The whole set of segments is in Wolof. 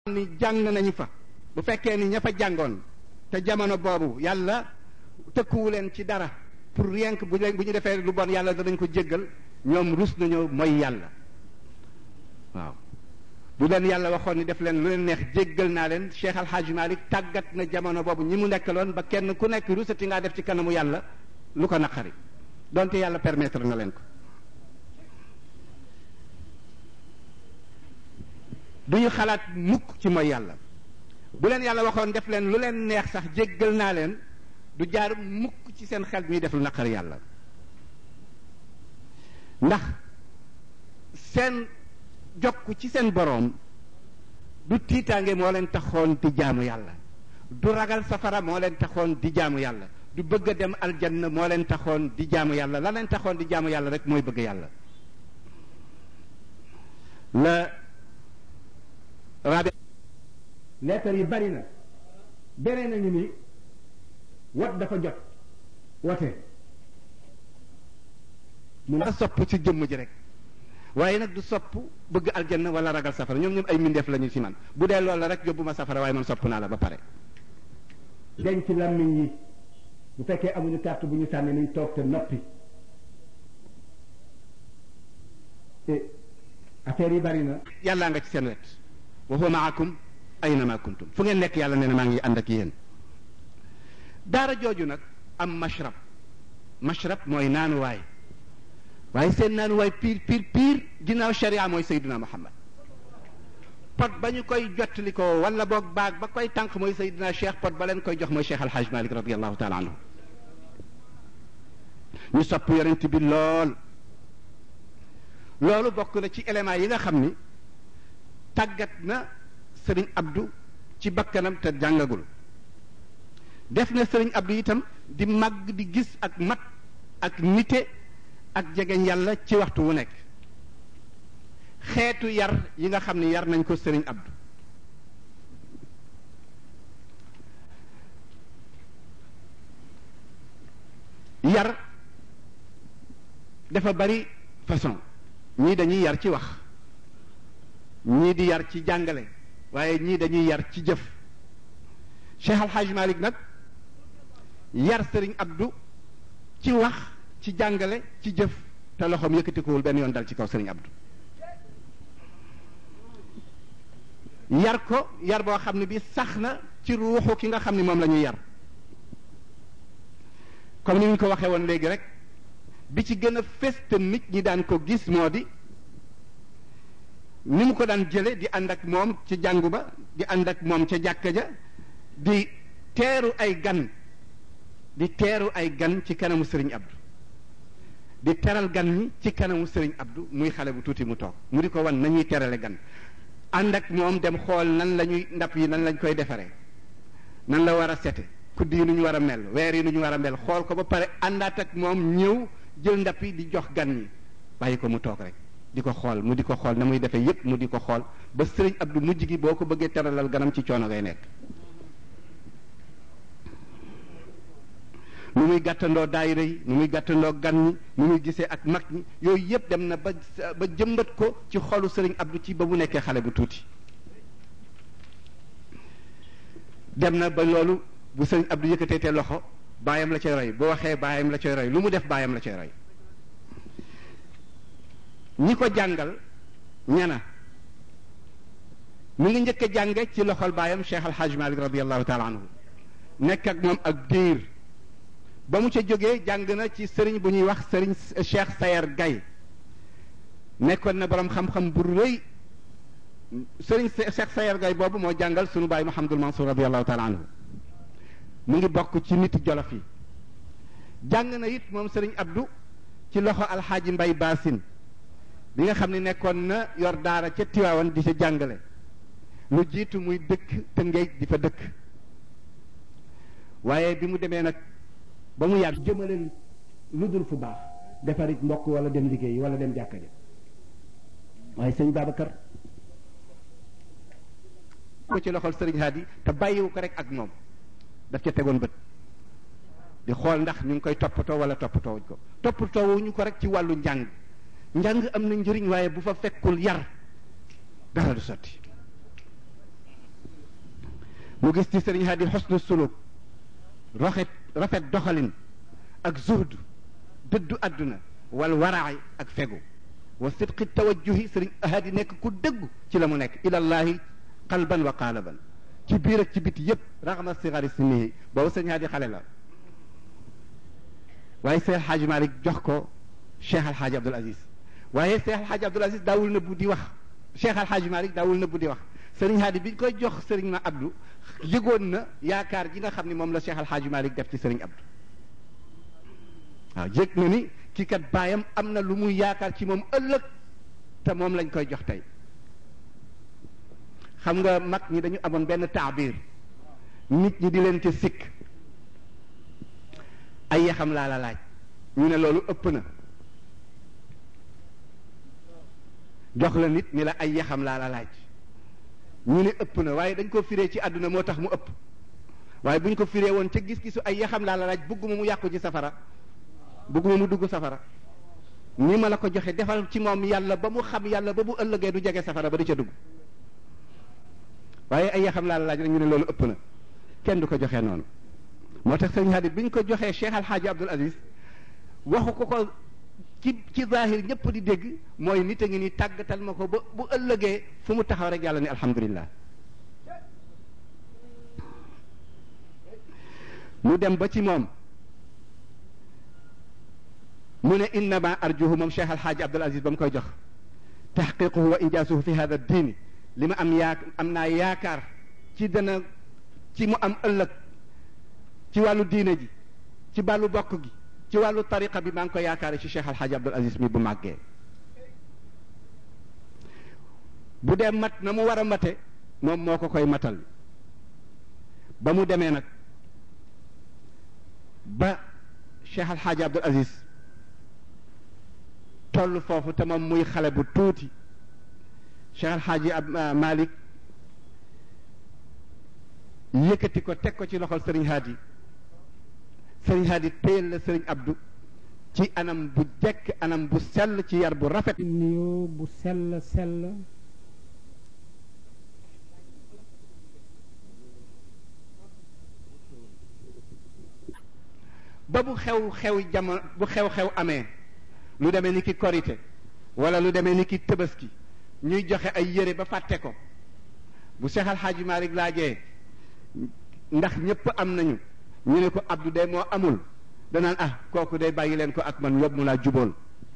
ni jàng nañu fa bu fekkee ni ña fa jàngoon te jamono boobu yàlla tëkkuwu leen ci dara pour rien que bu leen bu ñu defee lu bon yàlla danañ ko jéggal ñoom rus nañoo mooy yàlla waaw bu leen yàlla waxoon ni def leen lu leen neex jéggal naa leen Cheikh Al Hadj Malick tàggat na jamono boobu ñi mu nekkaloon ba kenn ku nekk rusati ngaa def ci kanamu yàlla lu ko naqari donte yàlla permettre na leen ko du ñu xalaat mukk ci mooy yàlla bu leen yàlla waxoon def leen lu leen neex sax jéggal naa leen du jaar mukk ci seen xel ñuy def lu naqari yàlla ndax seen jokk ci seen boroom du tiitaange moo leen taxoon di jaamu yàlla du ragal safara moo leen taxoon di jaamu yàlla du bëgg a dem aljanna moo leen taxoon di jaamu yàlla la leen taxoon di jaamu yàlla rek mooy bëgg yàlla la rabi leetar yi bari na beneen nañu ni wat dafa jot wote mu la sopp ci jëmm ji rek waaye nag du sopp bëgg aljanna wala ragal safara ñoom ñoom ay mbindeef lañu ci man bu dee loolu la rek yóbbu ma safara waaye man sopp naa la ba pare denc làmmiñ yi bu fekkee amuñu carte bu ñu sànni nañ toog te noppi affaire yi bari na yàllaa nga ci seen wet wa huwa maakum aynama kuntum fu ngeen nekk yàlla nee na maa ngi ànd ak yéen daara jooju nag am mashrab mashrab mooy naanuwaay waaye seen naanuwaay piir piir piir ginnaaw sharia mooy sayduna muhammad pot ba ñu koy jottali ko wala boog baag ba koy tànk mooy sayduna cheikh pot ba leen koy jox mooy cheikh alhaj malik radiallahu taala anhu ñu sopp yonent bi lool loolu bokk na ci éléments yi nga xam ni tàggat na sëriñ abdu ci bakkanam te jàngagul def na sëriñ abdu itam di màgg di gis ak mat ak nite ak jegeñ yàlla ci waxtu wu nekk xeetu yar yi nga xam ni yar nañ ko sëriñ abdu yar dafa bari façon ñii dañuy yar ci wax ñii di yar ci jàngale waaye ñii dañuy yar ci jëf Cheikh Al Hadj Malick nag yar sëriñ Abdou ci wax ci jàngale ci jëf te loxoom yëkkatikuwul benn yoon dal ci kaw sëriñ Abdou yar ko yar boo xam ne bi sax na ci ruuxu ki nga xam ne moom la ñuy yar comme ni ñu ko waxee woon léegi rek bi ci gën a fés te nit ñi daan ko gis moo di ni mu ko daan jële di ànd ak moom ci jàngu ba di ànd ak moom ca jàkka ja di teeru ay gan di teeru ay gan ci kanamu sëriñ Abdou di teral gan ñi ci kanamu sëriñ Abdou muy xale bu tuuti mu toog mu di ko wan nañuy terale gan ànd ak moom dem xool nan la ñuy ndap yi nan lañ koy defaree nan la war a sete kudd yi nu ñu war a mel weer yi nu ñu war a mel xool ko ba pare àndaat ak moom ñëw jël ndap yi di jox gan ñi bàyyi ko mu toog rek di ko xool mu di ko xool na muy defee yépp mu di ko xool ba sëriñ Abdou mujj gi boo ko bëggee teralal ganam ci coono ngay nekk nu muy gàttandoo daayira yi nu muy gàttandoo gan ñi nu muy gisee ak mag ñi yooyu yépp dem na ba ba jëmbat ko ci xolu sëriñ Abdou ci ba mu nekkee xale bu tuuti dem na ba loolu bu sëriñ Abdou yëkkatee te loxo baayam la cay roy bu waxee baayam la cay roy lu mu def baayam la cay roy ñi ko jàngal ñana mu ngi njëkk a jànge ci loxol baayam Cheikh Al Hadj Malick radiallahu taala anhu nekk ak moom ak diir ba mu ca jógee jàng na ci sëriñ bu ñuy wax sëriñ Cheikh Sayer Gaye nekkoon na borom xam-xam bu rëy sëriñ Cheikh Sayer Gaye boobu moo jàngal sunu baay Mouhamadul Mansour radiallahu taala anhu mu ngi bokk ci nit jolof yi jàng na it moom sëriñ Abdou ci loxo alxaaji Mbay Baasin bi nga xam ne nekkoon na yor daara ca Tiwaawan di ca jàngale lu jiitu muy dëkk Tëngéej di fa dëkk waaye bi mu demee nag ba mu yàgg jëmale lu dul fu baax defarit mbokk wala dem liggéey wala dem jàkka ja waaye sëñ Babacar ko ci loxol sëriñ Hadi te bàyyiwu ko rek ak moom daf ca tegoon bët di xool ndax ñu ngi koy toppatoo wala toppatoo wuñ ko toppatoo wuñu ko rek ci wàllu njàng njàng am na njëriñ waaye bu fa fekkul yar dara du sotti mu gis ci sëriñ Hadi xusnu suluk rafet rafet doxalin ak zuhd dëddu àdduna wal waraay ak fegu wa sidqi tawajjuhi sëriñ Hadi nekk ku dëggu ci la mu nekk ilallahi qalban wa qaalaban ci biir ak ci biti yépp raxma sigari sinihi boobu sëriñ Hadi xale la waaye Seex Alxaaji Malik jox ko Cheikh Alxaaji Abdul Aziz waaye Cheikh Alxaaji Abdul Aziz daawul nëbbu di wax Cheikh Alxaaji Malik daawul nëbbu di wax sëriñ Hadi bi ñu koy jox sëriñ ma Abdou yëgoon na yaakaar ji nga xam ne moom la Cheikh Alxaaji Malik def ci sëriñ Abdou waaw yëg na ni kii kat baayam am na lu muy yaakaar ci moom ëllëg te moom lañ koy jox tey xam nga mag ñi dañu amoon benn taabir nit ñi di leen ci sikk ay yaxam laa la laaj ñu ne loolu ëpp na jox la nit ni la ay yaxam laa la laaj ñu ne ëpp na waaye dañ ko firee ci àdduna moo tax mu ëpp waaye bu ñu ko firee woon ca gis-gisu ay yaxam laa la laaj bëgguma mu yàqu ci safara bëgguma mu dugg safara ni ma la ko joxe defal ci moom yàlla ba mu xam yàlla ba bu ëllëgee du jege safara ba di ca dugg waaye ay yaxam laa la laaj rek ñu ne loolu ëpp na kenn du ko joxee noonu moo tax sëñ Hadi bi ñu ko joxee Cheikh Alxaaji Abdul Aziz waxu ko ko ci ci zahir ñëpp di dégg mooy nit a ngi ni tàggatal ma ko ba bu ëllëgee fu mu taxaw rek yàlla ni alhamdulillah mu dem ba ci moom mu ne innama arjuhu moom Cheikh Alxaaji Abdul Aziz ba mu koy jox taxqiquhu wa injaasuhu fi hada diini li ma am yaa am naa yaakaar ci dana ci mu am ëllëg ci wàllu diine ji ci wàllu bokk gi ci wàllu tariqa bi maa ngi ko yaakaare ci Cheikh Alxaaji Abdul Aziz mi bu màggee bu dee mat na mu war a mate moom moo ko koy matal ba mu demee nag ba Cheikh Alxaaji Abdul Aziz toll foofu te moom muy xale bu tuuti Cheikh Alxaaji ab Malik yëkkati ko teg ko ci loxol Sëriñ Hadi Sëriñ Hadi téyel la Sëriñ Abdou ci anam bu jekk anam bu sell ci yar bu rafet nuyoo bu sell sell ba bu xew xew jamono bu xew-xew amee lu demee ni ki korite wala lu demee ni ki tëbaski ñuy joxe ay yére ba fàtte ko bu Cheikh Al Hadji Malick laajee ndax ñëpp am nañu ñu ne ko Abdou de moo amul danaan ah kooku day bàyyi leen ko ak man yóbbu mu laa jubool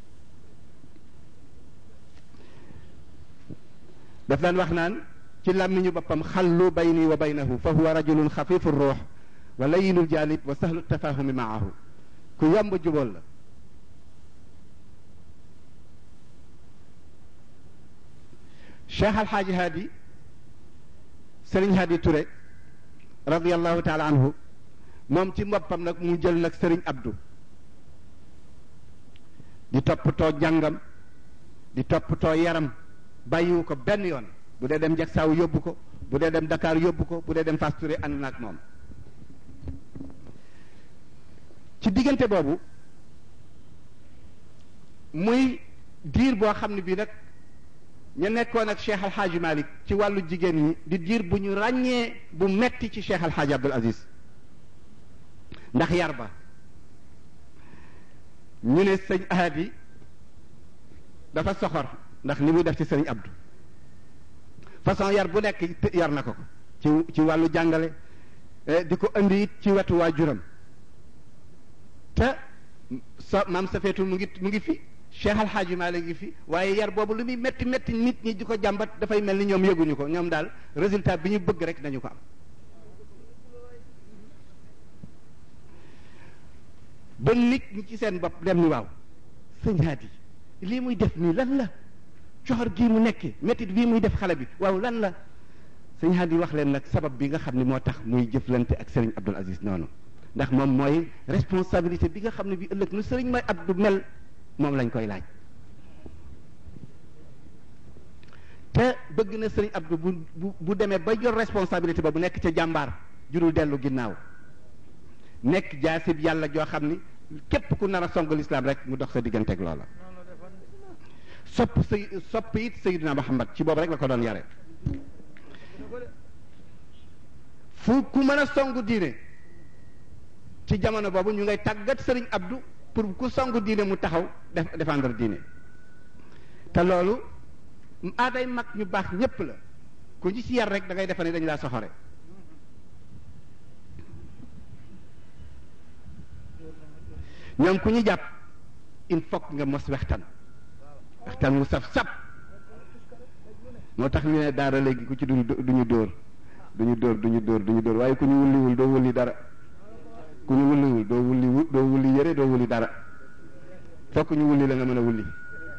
daf daan wax naan ci làmmiñu boppam xallu bayni wa baynahu fa huwa rajulun xafifu ruux wa layinul jaalib wa sahlu tafahumi maahu ku yomb jubóol la cheikh alxaaji haadi sëriñ haadi Touré radiallahu taala anhu moom ci boppam nag mu jël nag sëriñ abdu di toppatoo jàngam di toppatoo yaram bàyyiwu ko benn yoon bu dee dem Jaksaaw yóbbu ko bu dee dem Dakar yóbbu ko bu dee dem Fass Touré ànd na ak moom ci diggante boobu muy diir boo xam ne bii nag ñu nekkoon ak Cheikh Alxaaji Malik ci wàllu jigéen ñi di diir bu ñu ràññee bu metti ci Cheikh Alxaaji Abdul Aziz ndax yar ba ñu ne sëñ Ahadi dafa soxor ndax ni muy def ci sëñ Abdou façon yar bu nekk yar na ko ko ci ci wàllu jàngale di ko indi it ci wetu waajuram te sa maam safeetu mu ngi mu ngi fi Cheikh Alxaaji Maalik ngi fi waaye yar boobu lu muy métti métti nit ñi di ko jàmbat dafay mel ni ñoom yëguñu ko ñoom daal résultat bi ñu bëgg rek nañu ko am ba nit ñi ci seen bopp dem ni waaw sëñ Haadi lii muy def nii lan la coxor gii mu nekkee méttit bii muy def xale bi waaw lan la sëñ Haadi wax leen nag sabab bi nga xam ne moo tax muy jëflante ak Serigne Abdul Aziz noonu ndax moom mooy responsabilité bi nga xam ne bi ëllëg nu Serigne mooy Abdou mel moom lañ koy laaj te bëgg na Serigne Abdou bu bu bu demee ba yor responsabilité ba bu nekk ca jàmbaar jurul dellu ginnaaw nekk jaasib yàlla joo xam ni képp ku nar a song lislaam rek mu dox sa digganteeg loola sopp say sopp it Sayyidina Muhammad ci boobu rek la ko doon yare fu ku mën a songu diine ci jamono boobu ñu ngay tàggat sëriñ Abdou pour ku songu diine mu taxaw def défendre diine te loolu aaday mag ñu baax ñépp la ku ñu ci yar rek da ngay defe ne dañu laa soxore ñoom ku ñu jàpp il faut nga mos wextan wextan wu saf sap moo tax ñu ne daara léegi ku ci du duñu dóor duñu dóor duñu dóor duñu dóor waaye ku ñu wulliwul doo wulli dara ku ñu wulliwul doo wulli doo wulli yëre doo wulli dara fokk ñu wulli la nga mën a wulli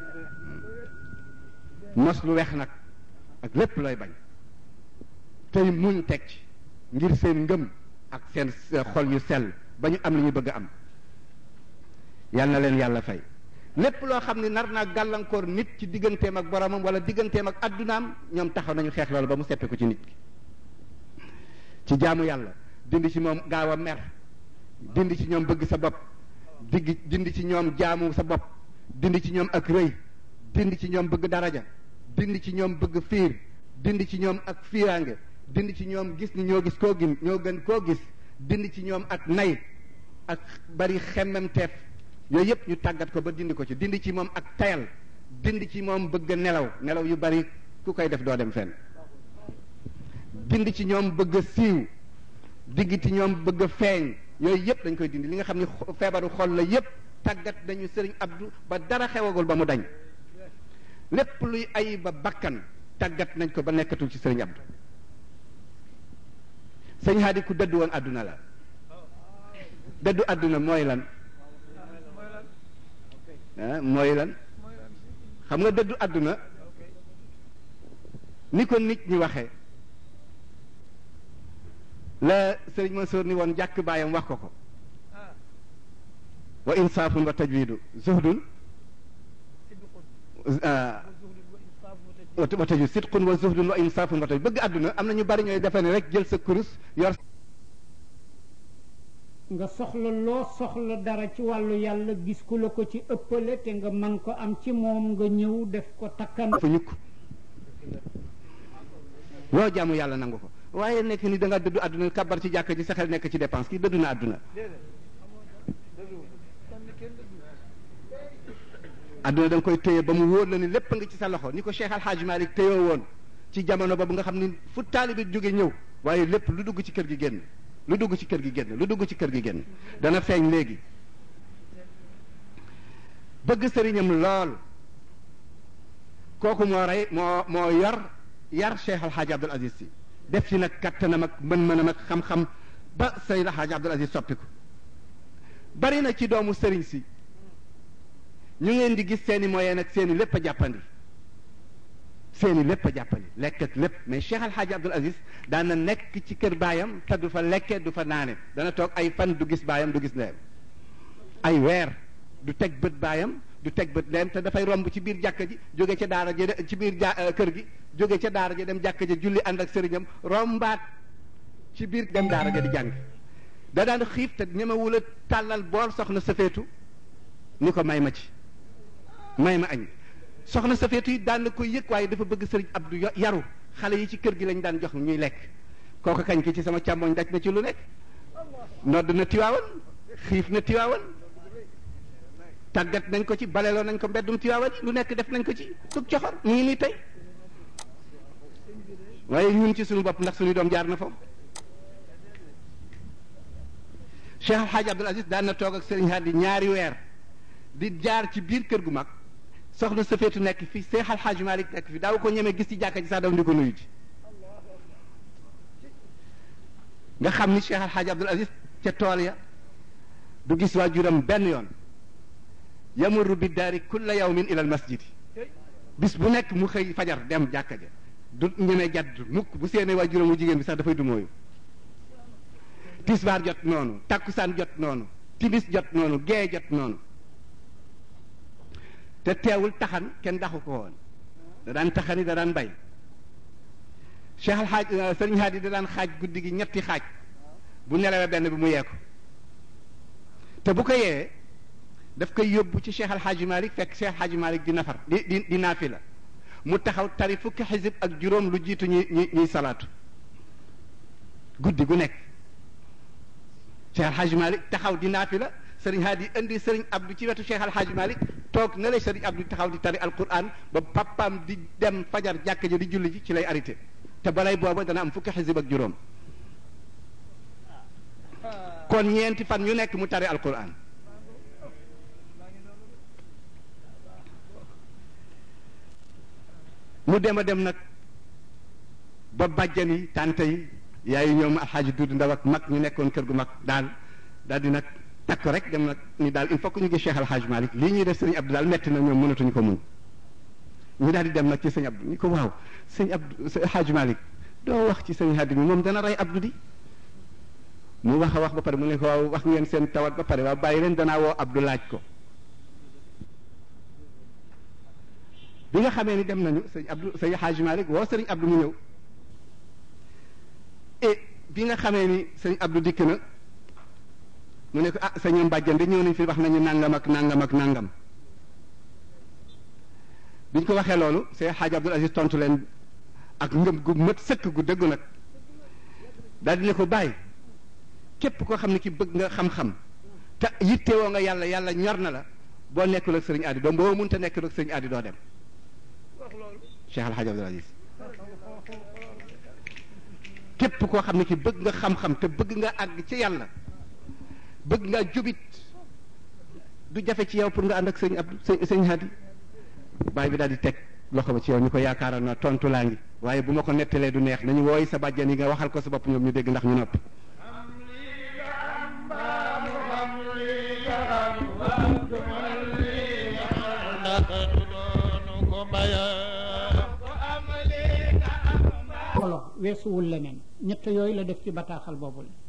mos lu weex nag ak lépp looy bañ tey muñ teg ci ngir seen ngëm ak seen xol yu sell ba ñu am li ñu bëgg a am yal na leen yàlla fay lépp loo xam ne nar naa gàllankoor nit ci digganteem ak boromam wala digganteem ak addunaam ñoom taxaw nañu xeex loolu ba mu seppe ko ci nit ki ci jaamu yàlla dindi ci moom gaaw a mer dindi ci ñoom bëgg sa bopp digg dindi ci ñoom jaamu sa bopp dindi ci ñoom ak rëy dindi ci ñoom bëgg daraja dindi ci ñoom bëgg fiir dindi ci ñoom ak fiiraange dindi ci ñoom gis ni ñoo gis koo gin ñoo gën koo gis dindi ci ñoom ak nay ak bari xemmemteef yooyu yëpp ñu tàggat ko ba dindi ko ci dindi ci moom ak tayal dindi ci moom bëgg nelaw nelaw yu bari ku koy def doo dem fenn dindi ci ñoom bëgg siiw digg ci ñoom bëgg feeñ yooyu yëpp dañ koy dindi li nga xam ni feebaru xol la yëpp tàggat nañu sëriñ Abdou ba dara xewagul ba mu dañ lépp luy ay ba bakkan tàggat nañ ko ba nekkatul ci sëriñ Abdou sëñ Hadi ku dëddu woon àdduna la dëddu àdduna mooy lan ah mooy lan xam nga dëddu àdduna ni ko nit ñi waxee la sëriñ Mansour ni woon jàkk baayam wax ko ko wa insaafun wa tajwidu zuhdun wa tajwid sidqun wa zuhdun wa insaafun wa tajwid bëgg àdduna am na ñu bari ñooy defe ne rek jël sa kurus yor nga soxla loo soxla dara ci wàllu yàlla gis ku la ko ci ëppale te nga man ko am ci moom nga ñëw def ko takkan fa ñukk loo jaamu yàlla nangu ko waaye nekk ni da nga dëddu àdduna kabar ci jàkka ji sa xel nekk ci dépense kii dëddu na àdduna àdduna da nga koy téye ba mu wóor la ni lépp nga ci sa loxo ni ko Cheikh Al Hadj Malick téyoo woon ci jamono boobu nga xam ni fu taalibi jóge ñëw waaye lépp lu dugg ci kër gi génn lu dugg ci kër gi génn lu dugg ci kër gi génn dana feeñ léegi bëgg sëriñam lool kooku moo rey moo moo yor yar Cheikh Al Hadj Abdoul Aziz si def ci nag kattanam ak mën-mënam ak xam-xam ba Seyd Al Hadj Abdoul Aziz soppiku bari na ci doomu sëriñ si ñu ngeen di gis seeni moyen ak seeni lépp a jàppandi seeni lépp a jàppandi lekk ak lépp mais Cheikh Al Hadj Abdoul Aziz daan na nekk ci kër baayam te du fa lekke du fa naane dana toog ay fan du gis baayam du gis ndeyam ay weer du teg bët baayam du teg bët ndeyam te dafay romb ci biir jàkka ji jóge ca daara ja ci biir ja kër gi jóge ca daara ja dem jàkka ja julli ànd ak sëriñam rombaat ci biir dem daara ja di jàng da daan xiif te ñemewul a tàllal bool soxna safeetu ni ko may ma ci may ma añ soxna safeetu yi daan na koy yëg waaye dafa bëgg sëriñ Abdou yaru xale yi ci kër gi lañ daan jox ñuy lekk kooku kañ ki ci sama càmmoñ daj na ci lu nekk nodd na tiwaawan xiif na tiwaawan tàggat nañ ko ci baleloo nañ ko mbeddum tiwaawan yi lu nekk def nañ ko ci tug coxor mu ngi nii tey waaye ñun ci suñu bopp ndax suñu doom jaar na foofu Cheikh Al Hadj Abdoul Aziz daan na toog ak sëriñ Hadi ñaari weer di jaar ci biir kër gu mag soxna safeetu nekk fi Cheikh Al Hadj Malick nekk fi daaw ko ñemee gis ci jàkka ji sax daw di ko nuyu ji nga xam ni Cheikh Al Hadj Abdoul Aziz ca tool ya du gis waajuram benn yoon yamurru bi daari kulla yawmin ila al masjid bis bu nekk mu xëy fajar dem jàkka ja du ñemee jadd mukk bu seenee waajuram mu jigéen bi sax dafay du mooyu tisbaar jot noonu takkusaan jot noonu timis jot noonu gee jot noonu te teewul taxan kenn daxu ko woon da daan taxani da daan bay Cheikh Al Hadj Sëriñ Hadi da daan xaaj guddi gi ñetti xaaj bu nelawee benn bi mu yee ko te bu ko yee daf koy yóbbu ci Cheikh Al Hadj Malick fekk Cheikh Al Hadj Malick di nafar di di di naafila mu taxaw tari fukki xisib ak juróom lu jiitu ñuy ñuy ñuy salaatu guddi gu nekk Cheikh Al Hadj Malick taxaw di naafi la sëriñ Hadi indi sëriñ Abdou ci wetu Cheikh Al Hadj Malick toog na lay sëriñ Abdou taxaw di tari alquran ba papaam di dem fajar jàkk ji di julli ji ci lay arrêté te balay booba dana am fukki xisib ak juróom kon ñeenti fan ñu nekk mu tari alquran mu dem a dem nag ba bàjjan yi tante yi yaayu ñoom alxaaji dudd ndaw ak mag ñu nekkoon kër gu mag daal daal di nag takk rek dem nag ni daal il faut que ñu gis Cheikh alxaaji Malick lii ñuy def sëñ Abdou daal metti na ñoom mënatuñu ko muñ ñu daal di dem nag ci sëñ Abdou ñu ko waaw sëñ Abdou sëñ alxaaji Malick doo wax ci sëñ Hadi mi moom dana rey Abdou di mu wax a wax ba pare mu ne ko waaw wax ngeen seen tawat ba pare waaw bàyyi leen danaa woo Abdou laaj ko bi nga xamee ni dem nañu sëñ Abdou sëñ Hadj Malick woo sëriñ Abdou mu ñëw et bi nga xamee ni sëñ Abdou dikk na mu ne ko ah sëñ Mbàjjan de ñëw nañ fi wax nañu nangam ak nangam ak nangam biñ ko waxee loolu sëñ Hadj Abdoul Aziz tontu leen ak ngëm gu mët sëkk gu dëggu nag daal di ne ko bàyyi képp koo xam ne ki bëgg nga xam-xam te yittewoo nga yàlla yàlla ñor na la boo nekkul ak sëriñ Adi doo boo mënta nekkul ak sëriñ Adi doo dem Cheikh Al Hadj Abdoul Aziz képp koo xam ne ki bëgg nga xam-xam te bëgg nga àgg ci yàlla bëgg nga jubit du jafe ci yow pour nga ànd ak sëñ Abdou sëñ sëñ Hadi baay bi daal di teg loxo ba ci yow ñu ko yaakaaroon na tontu laa ngi waaye bu ma ko nettalee du neex nañu wooy sa bàjjan yi nga waxal ko sa bopp ñoom ñu dégg ndax ñu noppi xolo weesuwul leneen ñett yooyu la def ci bataaxal boobu la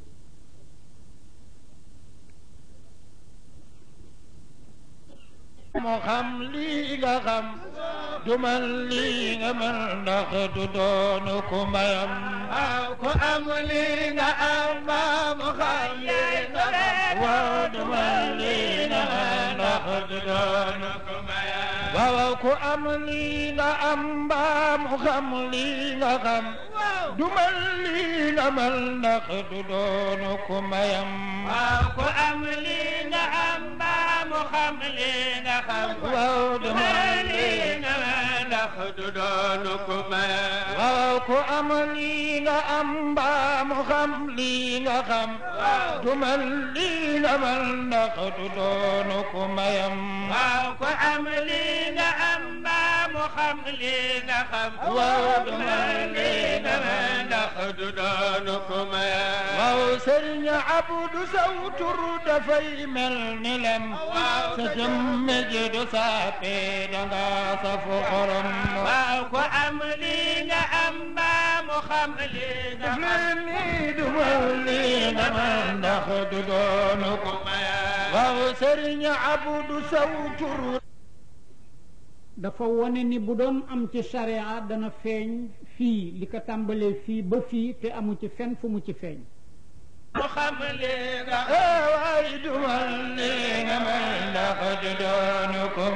moo xam lii nga xam du man lii nga man ndax du doonu ku mayam waaw ku am lii nga am ba mu xam lii nga xam waaw du man lii nga man ndax du doonu ku mayam waaw ku am lii nga am ba mu xam lii nga xam du man lii nga man ndax du doonu ku mayam waaw ku am lii nga am ba mu xam lii nga xam waaw du man lii nga man ndax du doonu ku mayam waaw ku am lii nga am ba mu xam lii nga xam du man lii nga man ndax du doonu ku mayam waaw ku am lii nga am ba mu xam lii nga xam waaw du man lii nga man ndax du doonu ku mayam waaw sëriñ Abdu saw tur dafay mel ni lem sa jëmm ji du saape danga safu xorom waaw ku am lii nga am ba mu xam lii nga xam nii du man lii nga man ndax du doonu ku mayam waaw sëriñ Abdu saw tur dafa wone ni bu doon am ci sharia dana feeñ fii li ko tàmbalee fii ba fii te amu ci fenn fu mu ci feeñ mu xam lii nga waay du man lii nga man ndax du doonu ku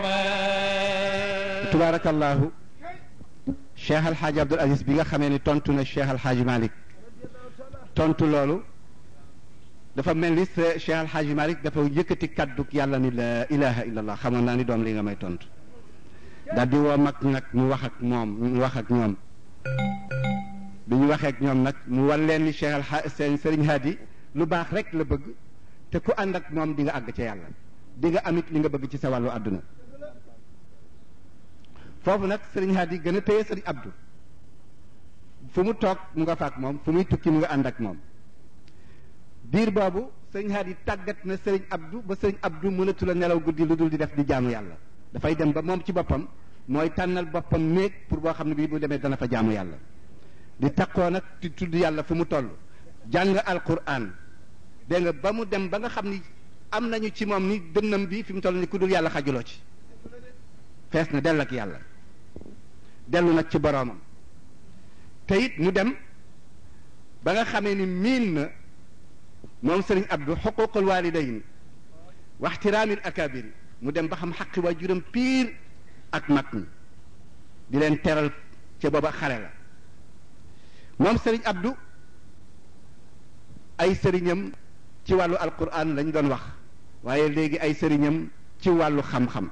may tubaarakallahu Cheikh Al Hadj Abdoul Aziz bi nga xamee ni tontu na Cheikh Al Hadj Malick tontu loolu dafa mel ni Cheikh Al Hadj Malick dafa yëkkati kaddu yàlla ni la ilaha illallah xamoon naa ni doom li nga may tontu daal di woo mag nag mu wax ak moom mu wax ak ñoom bi ñu waxee ak ñoom nag mu wan leen ni Cheikh Al seen Serigne Hadi lu baax rek la bëgg te ku ànd ak moom di nga àgg ca yàlla di nga amit li nga bëgg ci sa wàllu àdduna foofu nag Serigne Hadi gën a téye Serigne Abdou fu mu toog mu nga faak moom fu muy tukki mu nga ànd ak moom diir boobu Serigne Hadi tàggat na Serigne Abdou ba Serigne Abdou mënatu la nelaw guddi lu dul di def di jaamu yàlla dafay dem ba moom ci boppam mooy tànnal boppam néeg pour boo xam ne bii bu demee dana fa jaamu yàlla di takkoo nag di tudd yàlla fu mu toll jàng alquran dégg nga ba mu dem ba nga xam ni am nañu ci moom ni dënnam bi fi mu toll ni ku dul yàlla xajuloo ci fees na dell ak yàlla dellu nag ci boroomam te it mu dem ba nga xamee ni miin na moom sëriñ Abdou xuququl walidayni wa ixtiraamil akabiri mu dem ba xam xaqi waajuram piir ak mag ñi di leen teral ca booba xale la moom sëriñ Abdou ay sëriñam ci wàllu alquran lañ doon wax waaye léegi ay sëriñam ci wàllu xam-xam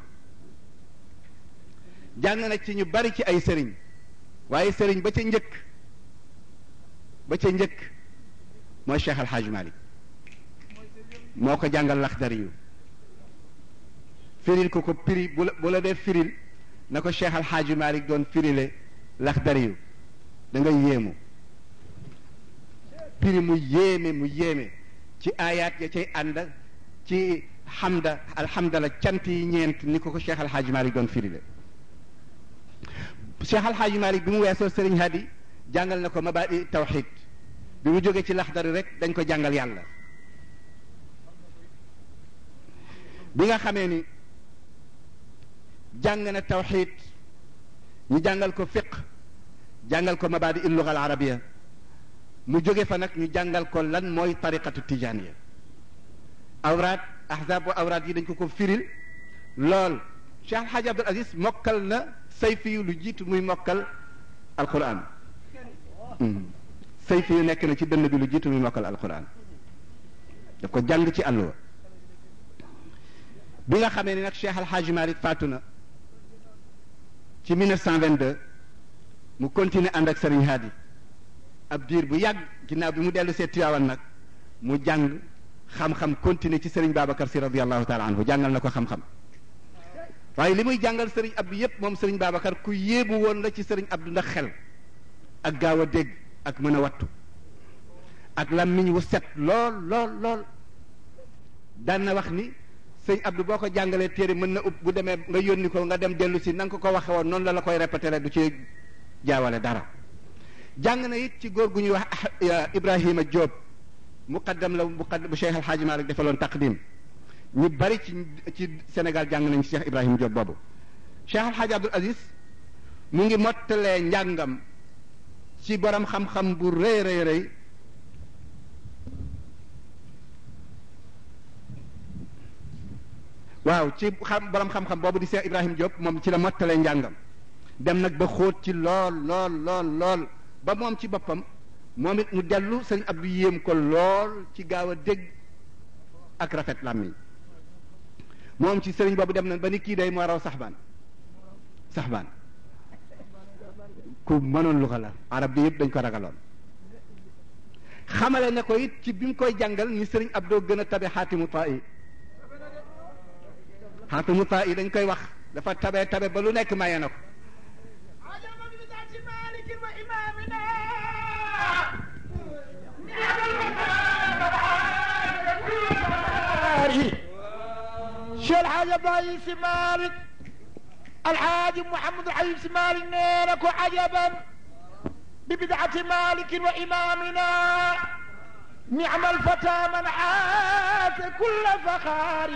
jàng na ci ñu bari ci ay sëriñ waaye sëriñ ba ca njëkk ba ca njëkk mooy Cheikh Al Hadj Malick moo ko jàngal laxdari yu firil ko ko piri bu la bu la dee firil na ko Cheikh Al Hadj Malick doon firile laxdari yu da nga yéemu piri mu yéeme mu yéeme ci aayaat ya cay ànd ci xamda alhamdala cant yi ñeent ni ko ko Cheikh Al Hadj Malick doon firile Cheikh Al Hadj Malick bi mu weesoo Serigne Hadi jàngal na ko mabaadi tawxid bi mu jógee ci laxdari rek dañ ko jàngal yàlla bi nga xamee ni jàng na tawxid ñu jàngal ko fiq jàngal ko mabaadi il luga al arabia mu jóge fa nag ñu jàngal ko lan mooy tariqatu tijaniya awraat ahzab wa awraat yi dañ ko ko firil lool Cheikh Al Hadj Abdul Aziz mokkal na sayfi yu lu jiitu muy mokkal alquran sayfi yu nekk na ci dënn bi lu jiitu muy mokkal alquran daf ko jàng ci àlluwa bi nga xamee ni nag Cheikh Al Hadj Malick faatu na ci 1922 mu continuer ànd ak Serigne Hadi ab diir bu yàgg ginnaaw bi mu dellu see Tiwaawan nag mu jàng xam-xam continuer ci Serigne Babacar si radiallahu taala anhu jàngal na ko xam-xam waaye li muy jàngal Serigne Abdou yépp moom Serigne Babacar ku yéebu woon la ci Serigne Abdou ndax xel ak gaaw a dégg ak mën a wattu ak làmmiñ wu set lool lool lool daan na wax ni sëñ Abdou boo ko jàngalee téere mën na ub bu demee nga yónni ko nga dem dellu si na nga ko ko waxe woon noonu la la koy répété du ci jaawale dara jàng na it ci góor gu ñuy wax Ibrahima Diop muqaddam la muqaddam bu Cheikh El Hadj Malick defaloon taqdim ñu bari ci ci Sénégal jàng nañ ci Cheikh Ibrahima Diop boobu Cheikh El Hadj Abdoul Aziz mu ngi mottalee njàngam ci borom xam-xam bu rëy rëy rëy waaw ci xam borom xam-xam boobu di Cheikh Ibrahima Diop moom ci la mottalee njàngam dem nag ba xóot ci lool lool lool lool ba moom ci boppam moom it mu dellu sëñ Abdou yéem ko lool ci gaaw a dégg ak rafet làmmiñ moom ci sëriñ boobu dem na ba ni kii day moo raw saxbaan saxbaan ku mënoon lu ko la arab bi yëpp dañ ko ragaloon xamale ne ko it ci bi mu koy jàngal ni sëriñ Abdou gën a tabe xaatimu taa yi xaatimu taa yi dañ koy wax dafa tabe tabe ba lu nekk maye na ko شيخ الحاج ضعيف مالك الحاج محمد الحبيب مالك نيرك عجبا ببدعة مالك وإمامنا نعم الفتى من عاش كل فخار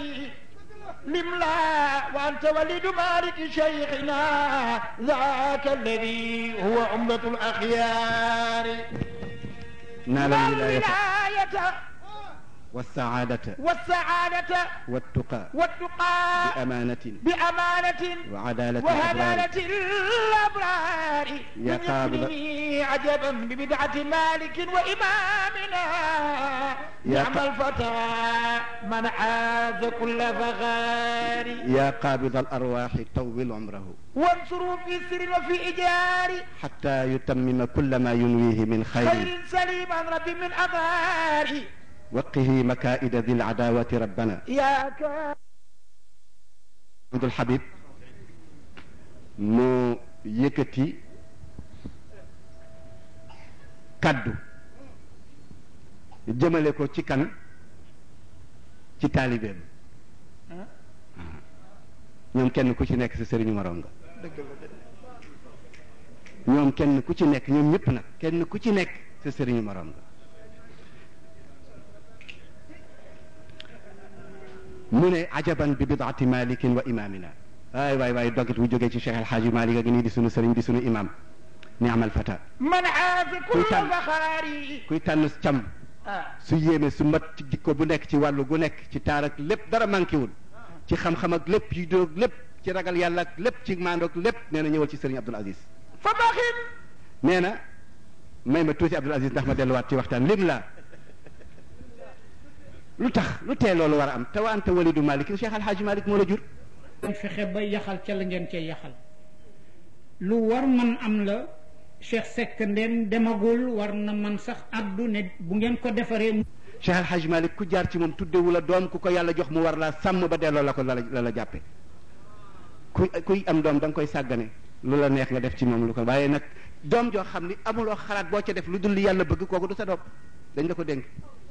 لملا وأنت ولد مالك شيخنا ذاك الذي هو عمدة الأخيار نال الولاية الولاية والسعادة والسعادة والتقى والتقى بأمانة بأمانة وعدالة الأبرار وهدالة الأبرار يا من قابل- يقنني عجبا ببدعة مالك وإمامنا يا نعم ق- الفتى من عاز كل فخار يا قابض الأرواح طول عمره وانصروا في سر وفي إجار حتى يتمم كل ما ينويه من خير خير سليم عن ربي من أغار وقه مكائد ذي العداوة ربنا يا كا Abdul Habib mu yëkkati kaddu jëmale ko ci kan ci taalibeem ñoom kenn ku ci nekk sa sëriñu moroom nga ñoom kenn ku ci nekk ñoom ñëpp nag kenn ku ci nekk sa sëriñu moroom nga mu ne ajaban bi bidaati malikin wa imamina waay waay waay dogit wu jógee ci Cheikh El Hadji Malick ak nii di sunu sëriñ di sunu imam ni amal fata من عاز كل كل فخار kuy tànn cam آه. su yéeme su mat ci jikko bu nekk ci wàllu gu nekk ci taar ak lépp dara manqué wul ci xam-xam ak lépp ci dóog lépp ci ragal yàlla ak lépp ci maandoog lépp nee na ñëwal ci sëriñ Abdul Aziz فبخل nee na may ma tuuti Abdul Aziz ndax ma delluwaat ci waxtaan lim la lu tax lu tee loolu war a am te wa anta walidu malik cheikh alhaaji malik moo la jur fexe ba yaxal ca la ngeen cee yaxal lu war man am la Cheikh Seck ndeen demagul war na man sax addu ne bu ngeen ko defaree cheikh alhaaji malik ku jaar ci moom tuddewu la doom ku ko yàlla jox mu war laa sàmm ba delloo la ko la la la jàppe kuy kuy am doom da nga koy sàggane lu la neex nga def ci moom lu ko waaye nag doom joo xam ni amuloo xalaat boo ca def lu dul li yàlla bëgg kooku du sa doom dañ la ko dénk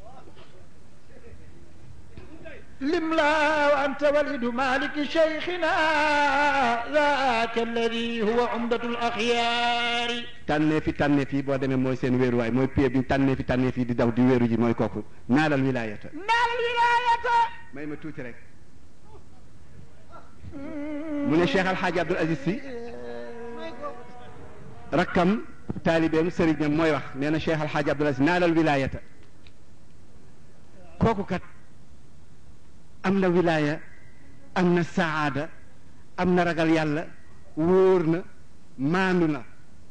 لملا وأنت ولد مالك شيخنا ذاك الذي هو عمدة الأخيار tànnee fi tànnee fi boo demee mooy seen wéeruwaay mooy pied bi tànnee fi tànnee fi di daw di wéeru ji mooy kooku naalal wilaayata نال الولاية may ma tuuti rek mu ne Cheikh Alxaaji Abdul Aziz Si rakkam taalibeem sëriñam mooy wax nee na Cheikh Alxaaji Abdul Aziz naalal wilaayata kooku kat am na wilaaya am na saada am na ragal yàlla wóor na maandu na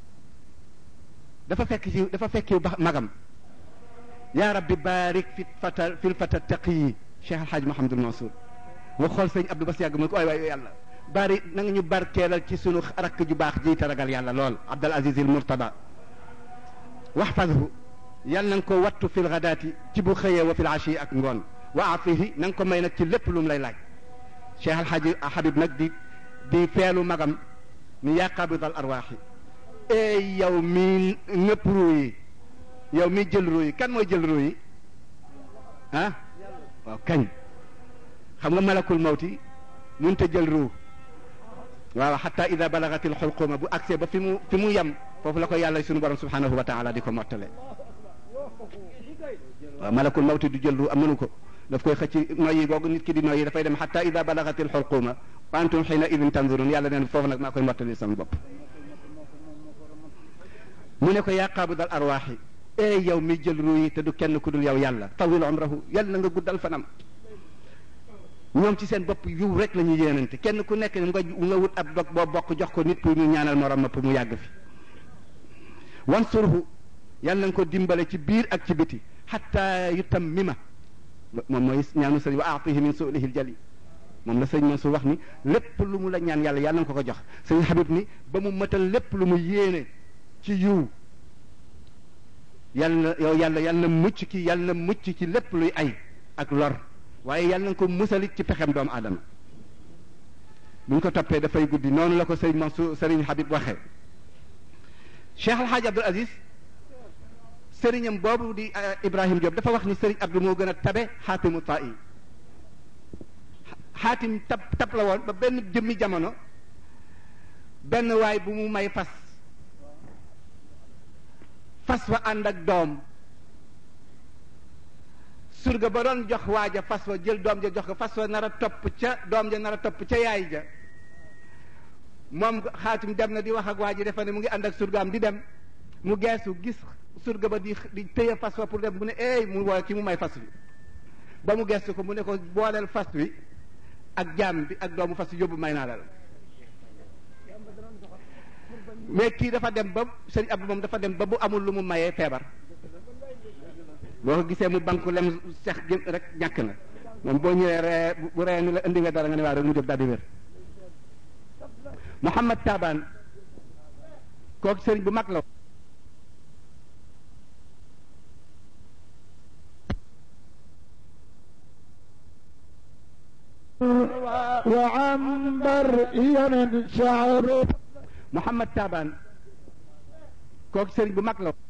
dafa fekk ci dafa fekki ba magam yaa rabbi barik fi fata fil fata taqiyi Cheikh Alxaaji Mahamadul Mansour wa xool sëñ Abdou Bas yàgg mu ne ko ay waay yàlla bari na nga ñu barkeelal ci sunu rakk ju baax ji te ragal yàlla lool Abdul Aziz il Murtada waxfadhu yàlla na nga ko wattu fil gadaati ci bu xëyee wa fil ashi ak ngoon wa afihi na nga ko may nag ci lépp lu mu lay laaj Cheikh Alhaji Habib nag di di feelu magam ni yaa qabidal arwaaxi ey yow mi nëpp ruu yi yow mi jël ruu yi kan mooy jël ruu yi ah waaw kañ xam nga malakul mawti mënut a jël ruu waaw xataa ida balagatil xulquma bu accès ba fi mu fi mu yem foofu la ko yàlla sunu borom subhanahu wa taala di ko mottale waaw malakul mawti du jël ruu am mënu ko daf koy xëcc noyyi googu nit ki di noyyi dafay dem xataa ida balagatil xulquma wa antum xiina idin tanzurun yàlla neen foofu nag maa koy mottali sama bopp mu ne ko yaa qaabidal arwaaxi ee yow mi jël ruu yi te du kenn ku dul yow yàlla tawil umrahu yàlla na nga guddal fanam ñoom ci seen bopp yiw rek la ñuy yéenante kenn ku nekk nga nga wut ab dog boo bokk jox ko nit pour mu ñaanal morom ma pour mu yàgg fi wansurhu yàlla na nga ko dimbale ci biir ak ci biti xatta yutammima moom mooy ñaanu sëriñ wa aatihi min suulihi ljali moom la sëriñ Mansour wax ni lépp lu mu la ñaan yàlla yàlla na nga ko ko jox sëriñ Habib ni ba mu mëtal lépp lu mu yéene ci yiw yàlla yow yàlla yàlla mucc ki yàlla mucc ci lépp luy ay ak lor waaye yàlla na ko musalit ci pexem doomu aadama bu ñu ko toppee dafay guddi noonu la ko sëriñ Mansour sëriñ Habib waxee Cheikh Alhaaj Abdul Aziz sëriñam boobu di Ibrahim Diop dafa wax ni sëriñ Abdou moo gën a tabe xaatimu taa yi xaatim tab tab la woon ba benn jëmmi jamono benn waay bu mu may fas fas wa ànd ak doom surga ba doon jox waaja fas wa jël doom ja jox ko fas wa nar a topp ca doom ja nar a topp ca yaay ja moom xaatim dem na di wax ak waa ji defe ne mu ngi ànd ak surgaam di dem mu geesu gis surga ba di di téye fas wa pour dem mu ne eey mu woo ki mu may fas wi ba mu geesu ko mu ne ko booleel fas wi ak jaam bi ak doomu fas wi yóbbu may naa la mais kii dafa dem ba sëriñ Abdou moom dafa dem ba bu amul lu mu mayee feebar boo ko gisee mu banku lem sex gi rek ñàkk na moom boo ñëwee ree bu ree ni la indi nga dara nga ne waa rek mu jóg daal di wér Mouhamad Taban kooku sëriñ bu mag la وعنبر يمن شعره Mouhamad Taban kooku sëriñ bu mag la